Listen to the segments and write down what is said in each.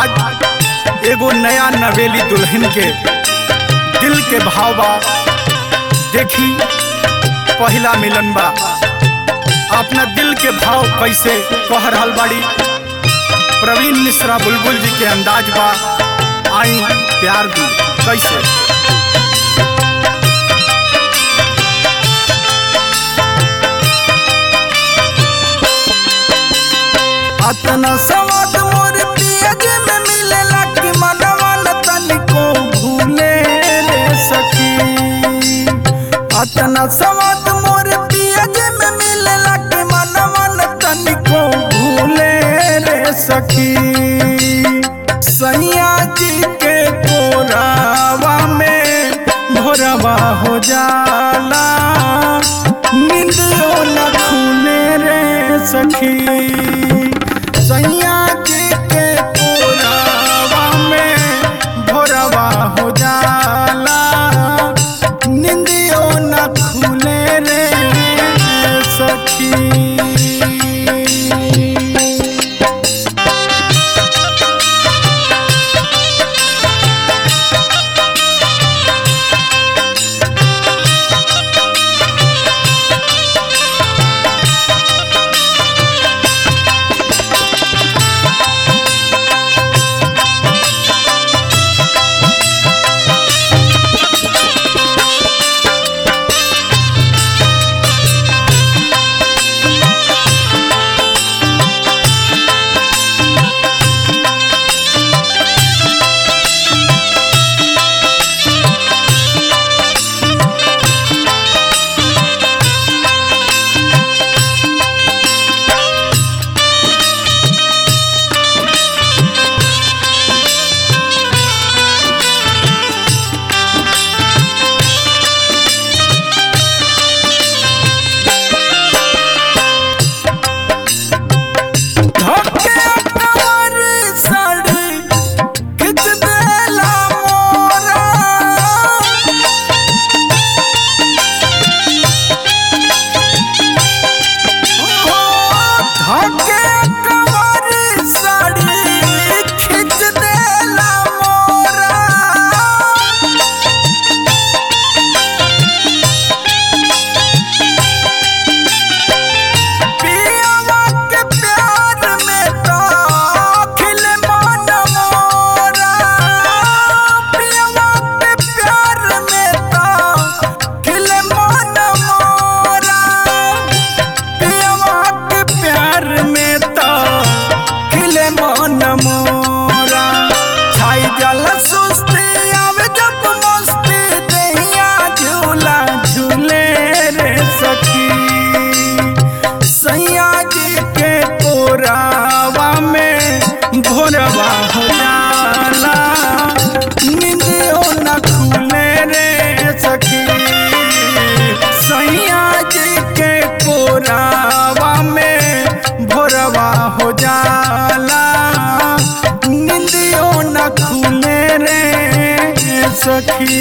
आज एगो नया नवेली दुल्हन के दिल के भाव बा देखी पहला मिलन बा अपना दिल के भाव कैसे कह रहल बाड़ी प्रवीण मिश्रा बुलबुल जी के अंदाज बा आई प्यार दी कैसे अतना सवाद मोर पियज में मिलेला कि मनवा न तनिको भूले रे सखी अतना सवाद मोर पियज में मिलेला कि मनवा न तनिको भूले रे सखी सैया जी के कोरावा में भोरवा हो जाला निंदियो न खूने रे सखी सैया जी के कोरावा में भोरवा हो जाला निंदियो न खुले रे सखी धोखे कवर साड़ी खिच देला मोरा धोखे कवर साड़ी खिच देला मोरा पियवा के प्यार में तो खिल मन मोरा पियवा के प्यार में तो खिल मन मोरा पियवा के प्यार में तो खिल मन मोरा छाई जल सुस्ती आवे जब मस्ती दहिया झूला झूले रे सखी सैया जी के कोरावा में भोरवा हो जाला निंदियो न खुले रे सखी सैया जी के कोरावा में भोरवा हो जाला निंदियो न खुले रे सखी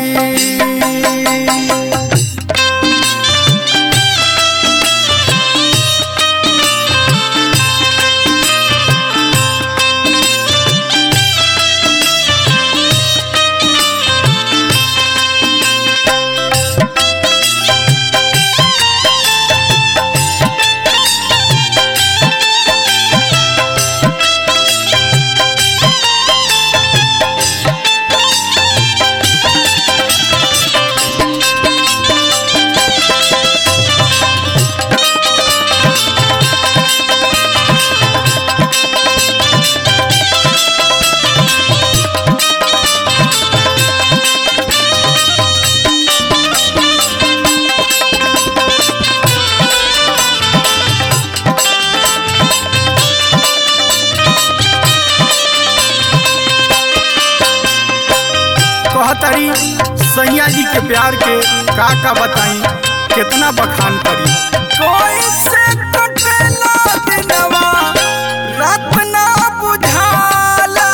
कहतरी सैया जी के प्यार के का का बताई कितना बखान करी कोई से कटेला दिनवा रात ना बुझाला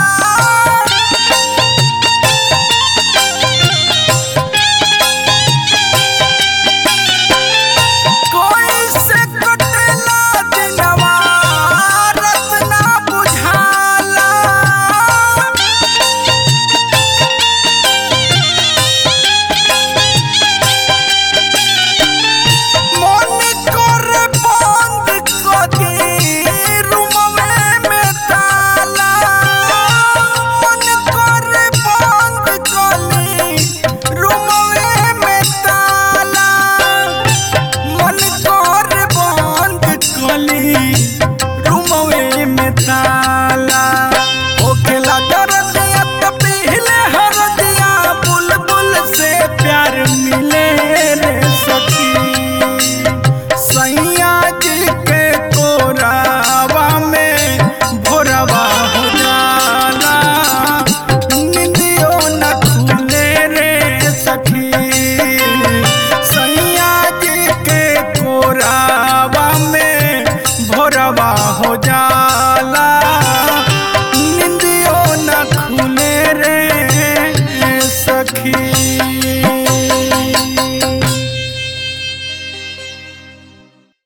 कोई से कटेला दिनवा रात ना बुझाला हो जाला